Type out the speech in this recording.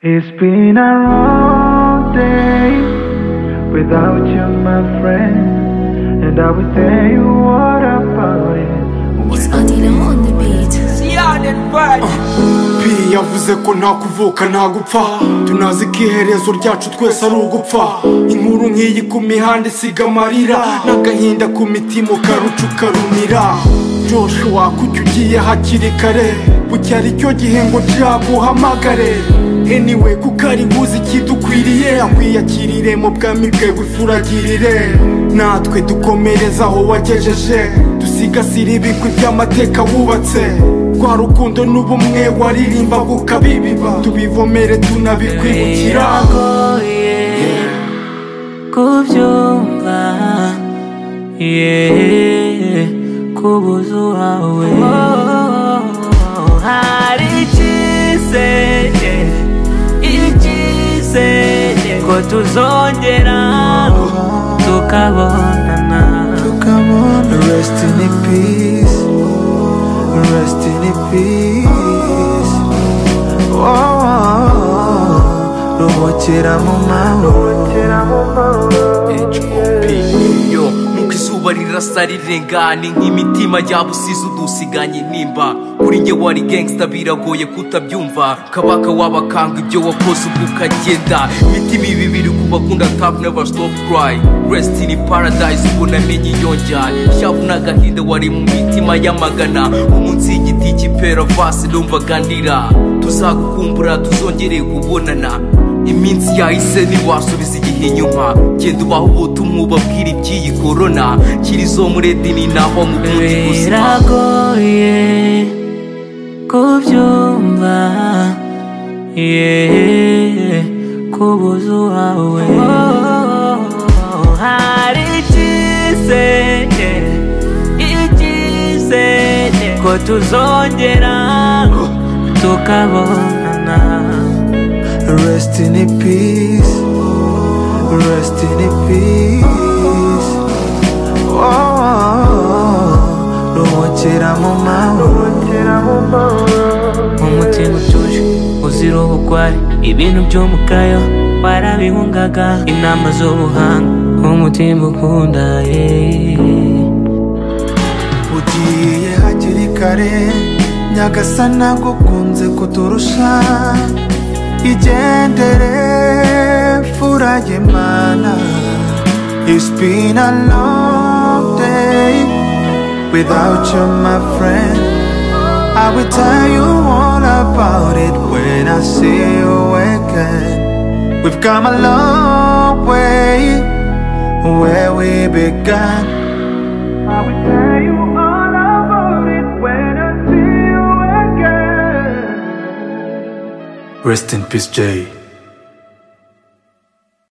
It's been a long day without you, my friend. And I will tell you what about it. It's Adila on the beat. P yavuze ko nta kuvuka nta gupfa tunazi ko iherezo ryacu twese ari ugupfa inkuru nk'iyi ku mihanda isiga amarira n'agahinda ku mitima ukaruca ukarumira Joshua kuki ugiye hakiri kare bucya ari cyo gihe ngo nzaguhamagare anyway kuko ari nkuzi ikidukwiriye akwiyakirire mu bwami bwe gufuragirire natwe dukomereza aho wagejeje dusigasire ibigwi by'amateka wubatse rwa rukundo n'ubumwe waririmba bukabibiba tubivomere tunabikwibukira biragoye kubyumva yeah, kubuza uwawe hari icyizere icyizere ko tuzongera tukabonana tukabona rest in peace rest in peace oh, oh, oh. ruhukira mu mahoro yo nuko izuba rirasa rirengana nk'imitima yabusize udusiganye nimba kuri njye wari gangsta biragoye kutabyumva kabaka wabakanga ibyo wakoze ubwo ukagenda imitima ibibiri ku bakunda tap never stop cry rest in paradise ubwo namenye iyo njyana shavu n'agahinda wari mu mitima y'amagana umunsi y'igiti cy'ipera vasi numvaga ndira tuzagukumbura tuzongere kubonana iminsi yahise ntiwasubiza igihe inyuma genda ubaho ubutumwa ubabwira iby'iyi korona kiri zo muri edini naho mu bundi buzima biragoye kubyumva yeah, kubuza uwawe hari icyizere icyizere ko tuzongera tukabonana rest in peace rest in peace oh, oh, oh. ruhukira mu mahoro umutima utuje uzira ubugwari ibintu by'umugayo warabihungaga inama z'ubuhanga umutima ukunda yeah. ugiye hakiri kare nyagasana gukunze kuturusha igendere mfura y'imana It's been a long day without you my friend I will tell you all about it when I see you again We've come a long way where we began I will tell you all about it when I see you again. rest in peace jay